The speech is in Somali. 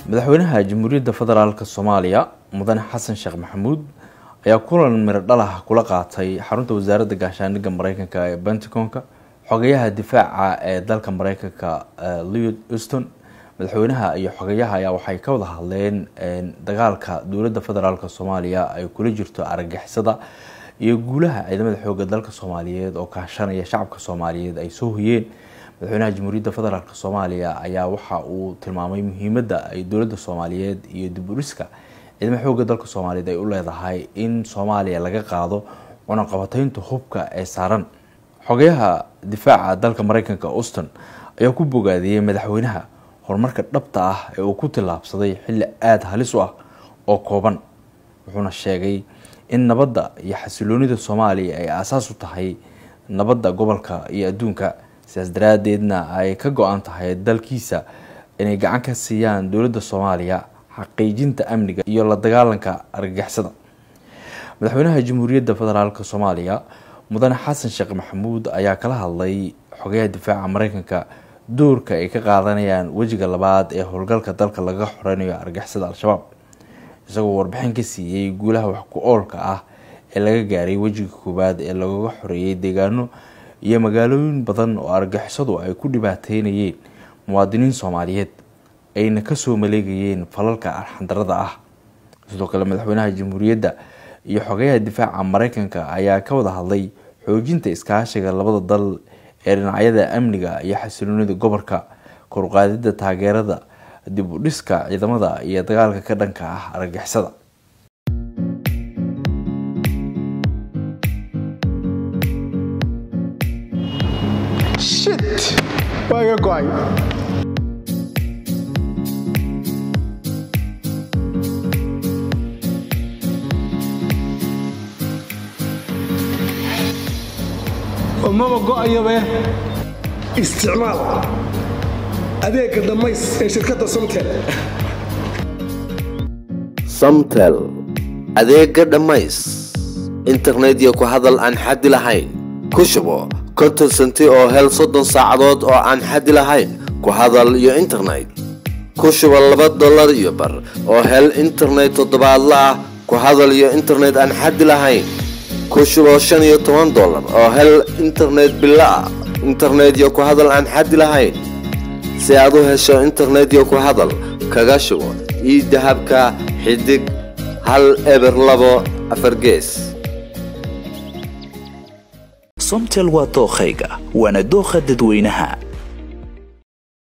madaxweynaha jamhuuriyadda federaalk soomaaliya mudane xasan sheekh maxamuud ayaa kulan miro dhalah kula qaatay xarunta wasaaradda gaashaandhigga mareykanka ee pentagonka xogayaha difaaca ee dalka mareykanka lewid uston madaxweynaha iyo xogayaha ayaa waxay ka wada hadleen dagaalka dowladda federaalk soomaaliya ay kula jirto argagixisada iyo guulaha ciidamada xooga dalka soomaaliyeed oo kaashanaya shacabka soomaaliyeed ay soo hoyeen madaxweynaha jamhuuriyadda federaalk soomaaliya ayaa waxa uu tilmaamay muhiimadda ay dowladda soomaaliyeed iyo diburiska ciidamada xooga dalka soomaaliyeed ay u leedahay in soomaaliya laga qaado cunaqabataynta hubka ee saaran xogayaha difaaca dalka mareykanka auston ayaa ku bogaadiyey madaxweynaha horumarka dhabta ah ee uu ku tillaabsaday xilli aada halis u ah oo kooban wuxuuna sheegay in nabadda iyo xasiloonida soomaaliya ay aasaas u tahay nabadda gobolka iyo adduunka sidaas daraadeedna ay ka go-an tahay dalkiisa inay gacan ka siiyaan dowladda soomaaliya xaqiijinta amniga iyo la dagaalanka argagixisada madaxweynaha jamhuuriyadda federaalk soomaaliya mudane xasan sheekh maxamuud ayaa kala hadlay xogayaha difaaca mareykanka doorka ay ka qaadanayaan wejiga labaad ee howlgalka dalka laga xoreynayo argagixisada al-shabaab isagoo warbixin ka siiyey guulaha wax ku oolka ah ee laga gaaray wejiga koowaad ee lagaga xoreeyay deegaano iyo magaalooyin badan oo argagixisadu ay ku dhibaateynayeen muwaadiniin soomaaliyeed ayna kasoo maleegayeen falalka arxandarada ah sidoo kale madaxweynaha jamhuuriyadda iyo xogayaha difaaca mareykanka ayaa ka wada hadlay xoojinta iskaashiga labada dal ee dhinacyada amniga iyo xasiloonida gobolka koruqaadida taageerada dib u dhiska ciidamada iyo dagaalka ka dhanka ah argagixisada shit waa iga go-ay maba go-ayabe isticmaal adeegga dhammays ee shirkadda somtel samtel adeegga dhammays internet iyo ku hadal aan xaddi lahayn ku shubo konton senti oo hel soddon saacadood oo aan xaddi lahayn ku hadal iyo internet ku shubo laba dollar iyo bar oo hel internet toddobaadla ah ku hadal iyo internet aan xaddi lahayn ku shubo shan iyo toban dollar oo hel internet bilo ah internet iyo ku hadal aan xaddi lahayn si aad u hesho internet iyo ku hadal kaga shubo ii dahabka xidig hal eber labo afar gees somtel waa dookhayga waana dookha dadweynaha